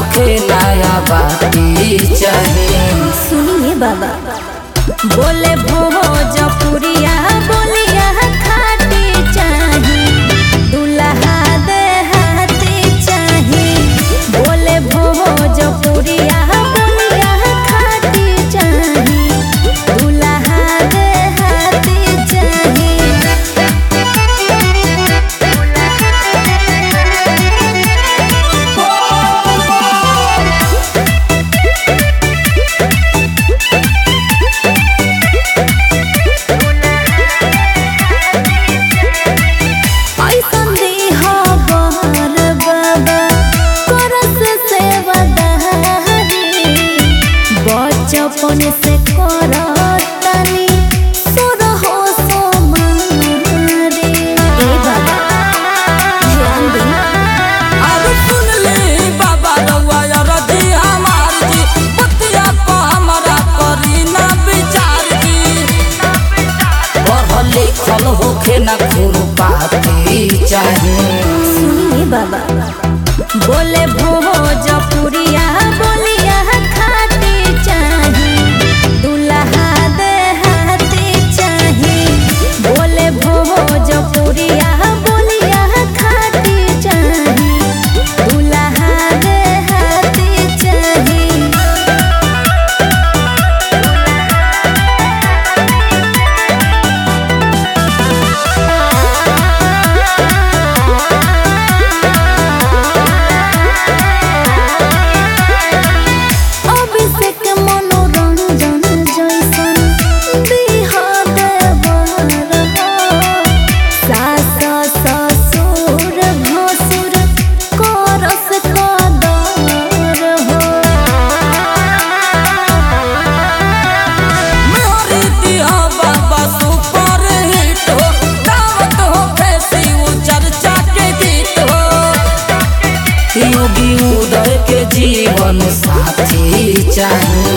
होखे नया बाती चाहिए सुनिए बाबा बोले भोजपुरिया बोलिया खाटी चाही दुल्हा दे हाथी चाही बोले भोजपुरिया बोलिया खाटी चाही दुल्हा दे हाथी चाही ऐसन दीहा बहर बाबा करस सेवादारी बचपन से करतनी सुरहो सोमारी ए बाबा ध्यान दी अब सुन ले बाबा रउआ रजी हमार जी बतिया को हमरा करी ना विचार जी पढ़ल लिखल होखे ना खुरपाती चाहिए सुनिए बाबा बोले भोजपुरिया बोलिया खाटी चाही दुल्हा दे हाथी चाही बोले भोजपुरिया बोलिया खाटी चाही दुल्हा दे हाथी चाही अभिषेक मनोरंजन जैसन दिहा देवर हो सास ससुर भसुर करस कदर हो मोरी दिया बाबा सुपर हिट हो दावत हो फैसी वो चर्चा के गीत हो योगी उदय के जीवन साथी चाहिए